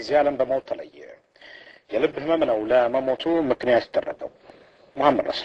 ከዚህ ዓለም በሞት ተለየ። የልብ ህመም ነው ለመሞቱ ምክንያት የተደረገው። መሐመድ ነስር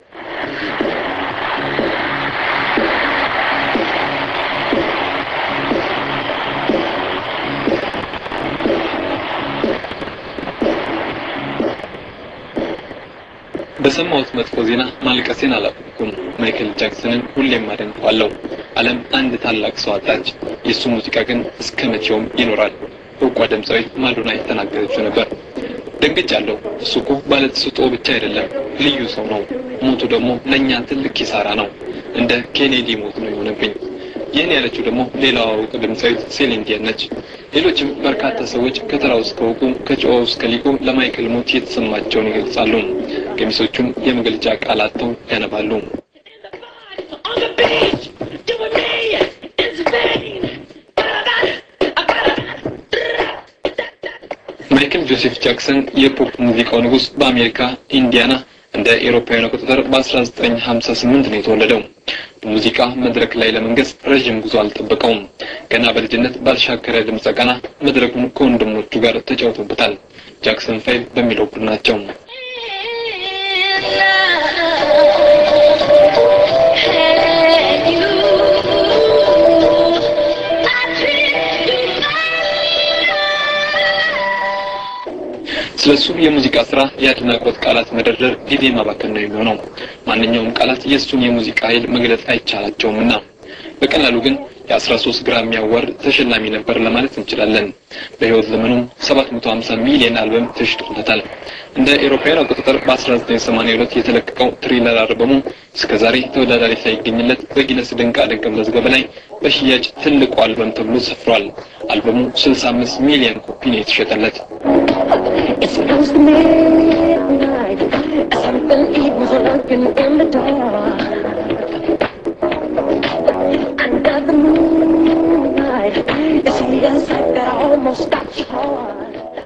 በሰማሁት መጥፎ ዜና ማልቀሴን አላቆምኩም። ማይክል ጃክሰንን ሁሌም አደንቀዋለሁ። ዓለም አንድ ታላቅ ሰው አጣች። የእሱ ሙዚቃ ግን እስከ መቼውም ይኖራል። እውቋ ድምፃዊ ማዶና የተናገረችው ነበር። ደንግጫለሁ። እሱ እኮ ባለተሰጥኦ ብቻ አይደለም፣ ልዩ ሰው ነው። ሞቱ ደግሞ ለእኛ ትልቅ ኪሳራ ነው። እንደ ኬኔዲ ሞት ነው የሆነብኝ። ይህን ያለችው ደግሞ ሌላዋ እውቅ ድምፃዊት ሴሊን ዲዮን ነች። ሌሎችም በርካታ ሰዎች ከተራው እስከ እውቁ ከጨዋው እስከ ሊቁ ለማይክል ሞት የተሰማቸውን ይገልጻሉ። ገሚሶቹም የመግለጫ ቃል አጥተው ያነባሉ። on the beach, doing me, it's vain. ማይክል ጆሴፍ ጃክሰን የፖፕ ሙዚቃው ንጉሥ በአሜሪካ ኢንዲያና እንደ ኤሮፓውያን አቆጣጠር በ1958 ነው የተወለደው። በሙዚቃ መድረክ ላይ ለመንገስ ረዥም ጉዞ አልጠበቀውም። ገና በልጅነት ባልሻከረ ድምፀ ቃና መድረኩን ከወንድሞቹ ጋር ተጫውቶበታል። ጃክሰን ፋይቭ በሚለው ቡድናቸው ስለሱ የሙዚቃ ስራ የአድናቆት ቃላት መደርደር ጊዜ ማባከን ነው የሚሆነው። ማንኛውም ቃላት የእሱን የሙዚቃ ኃይል መግለጽ አይቻላቸውምና በቀላሉ ግን የአስራ ሶስት ግራሚ አዋርድ ተሸላሚ ነበር ለማለት እንችላለን። በህይወት ዘመኑም 750 ሚሊዮን አልበም ተሽጦለታል። እንደ ኤሮፓውያን አቆጣጠር በ1982 የተለቀቀው ትሪለር አልበሙ እስከ ዛሬ ተወዳዳሪ ሳይገኝለት በጊነስ ድንቃ ድንቅ መዝገብ ላይ በሽያጭ ትልቁ አልበም ተብሎ ሰፍሯል። አልበሙ 65 ሚሊዮን ኮፒ ነው የተሸጠለት። It's close to midnight. Something evil's lurking in the dark. Under the moonlight, it's a sight that almost stops your heart.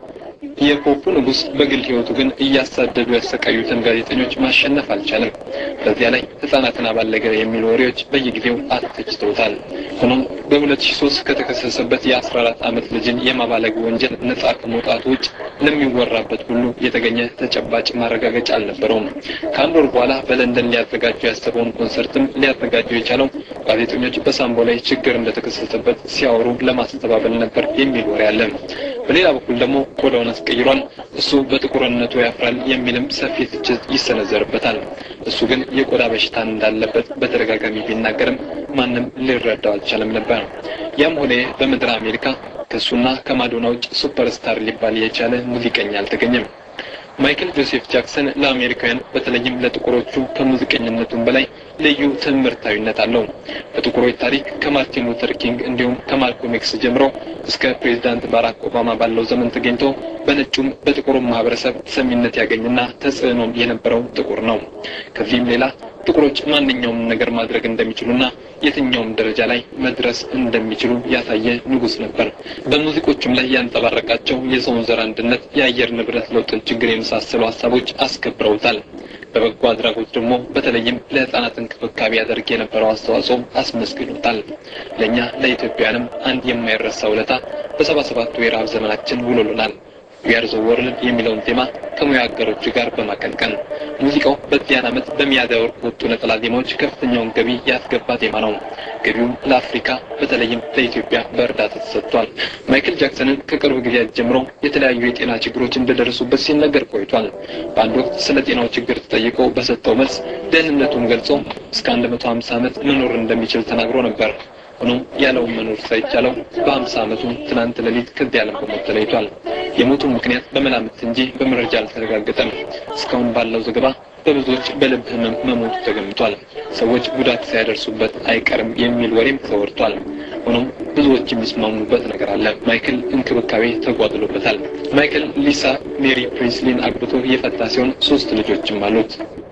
የፖፑ ንጉሥ በግል ህይወቱ ግን እያሳደዱ ያሰቃዩትን ጋዜጠኞች ማሸነፍ አልቻለም። በዚያ ላይ ህጻናትን አባለገ የሚሉ ወሬዎች በየጊዜው አተችተውታል። ሆኖም በ2003 ከተከሰሰበት የ14 ዓመት ልጅን የማባለግ ወንጀል ነጻ ከመውጣቱ ውጭ ለሚወራበት ሁሉ የተገኘ ተጨባጭ ማረጋገጫ አልነበረውም። ከአንድ ወር በኋላ በለንደን ሊያዘጋጁ ያሰበውን ኮንሰርትም ሊያዘጋጁ የቻለው ጋዜጠኞች በሳምቦ ላይ ችግር እንደተከሰተበት ሲያወሩ ለማስተባበል ነበር የሚል ወሬ አለ። በሌላ በኩል ደግሞ ቆዳውን አስቀይሯል፣ እሱ በጥቁርነቱ ያፍራል የሚልም ሰፊ ትችት ይሰነዘርበታል። እሱ ግን የቆዳ በሽታን እንዳለበት በተደጋጋሚ ቢናገርም ማንም ሊረዳው አልቻለም ነበር። ያም ሆነ በምድረ አሜሪካ ከእሱና ከማዶና ውጭ ሱፐርስታር ሊባል የቻለ ሙዚቀኛ አልተገኘም። ማይክል ጆሴፍ ጃክሰን ለአሜሪካውያን በተለይም ለጥቁሮቹ ከሙዚቀኝነቱም በላይ ልዩ ትምህርታዊነት አለው። በጥቁሮች ታሪክ ከማርቲን ሉተር ኪንግ እንዲሁም ከማልኮም ኤክስ ጀምሮ እስከ ፕሬዚዳንት ባራክ ኦባማ ባለው ዘመን ተገኝቶ በነጩም በጥቁሩም ማህበረሰብ ተሰሚነት ያገኝና ተጽዕኖም የነበረው ጥቁር ነው። ከዚህም ሌላ ጥቁሮች ማንኛውም ነገር ማድረግ እንደሚችሉና የትኛውም ደረጃ ላይ መድረስ እንደሚችሉ ያሳየ ንጉሥ ነበር። በሙዚቆቹም ላይ ያንጸባረቃቸው የሰውን ዘር አንድነት፣ የአየር ንብረት ለውጥን ችግር የመሳሰሉ ሀሳቦች አስከብረውታል። በበጎ አድራጎት ደግሞ በተለይም ለሕፃናት እንክብካቤ ያደርግ የነበረው አስተዋጽኦ አስመስግኖታል። ለእኛ ለኢትዮጵያውያንም አንድ የማይረሳ ውለታ በሰባ ሰባቱ የረሃብ ዘመናችን ውሎልናል። ዊአር ዘ ወርልድ የሚለውን ቴማ ከሙያ አጋሮቹ ጋር በማቀንቀን ሙዚቃው በዚያን ዓመት በሚያዝያ ወር ከወጡ ነጠላ ዜማዎች ከፍተኛውን ገቢ ያስገባ ዜማ ነው። ገቢውም ለአፍሪካ በተለይም ለኢትዮጵያ በእርዳታ ተሰጥቷል። ማይክል ጃክሰንን ከቅርብ ጊዜያት ጀምሮ የተለያዩ የጤና ችግሮች እንደደረሱበት ሲነገር ቆይቷል። በአንድ ወቅት ስለ ጤናው ችግር ተጠይቆ በሰጠው መልስ ደህንነቱን ገልጾ እስከ 150 ዓመት መኖር እንደሚችል ተናግሮ ነበር። ሆኖም ያለውን መኖር ሳይቻለው በሀምሳ ዓመቱ ትናንት ሌሊት ከዚህ ዓለም በሞት ተለይቷል። የሞቱ ምክንያት በመላምት እንጂ በመረጃ አልተረጋገጠም። እስካሁን ባለው ዘገባ በብዙዎች በልብ ህመም መሞቱ ተገምቷል። ሰዎች ጉዳት ሳያደርሱበት አይቀርም የሚል ወሬም ተወርቷል። ሆኖም ብዙዎች የሚስማሙበት ነገር አለ። ማይክል እንክብካቤ ተጓድሎበታል። ማይክል ሊሳ ሜሪ ፕሪንስሊን አግብቶ የፈታ ሲሆን ሶስት ልጆችም አሉት።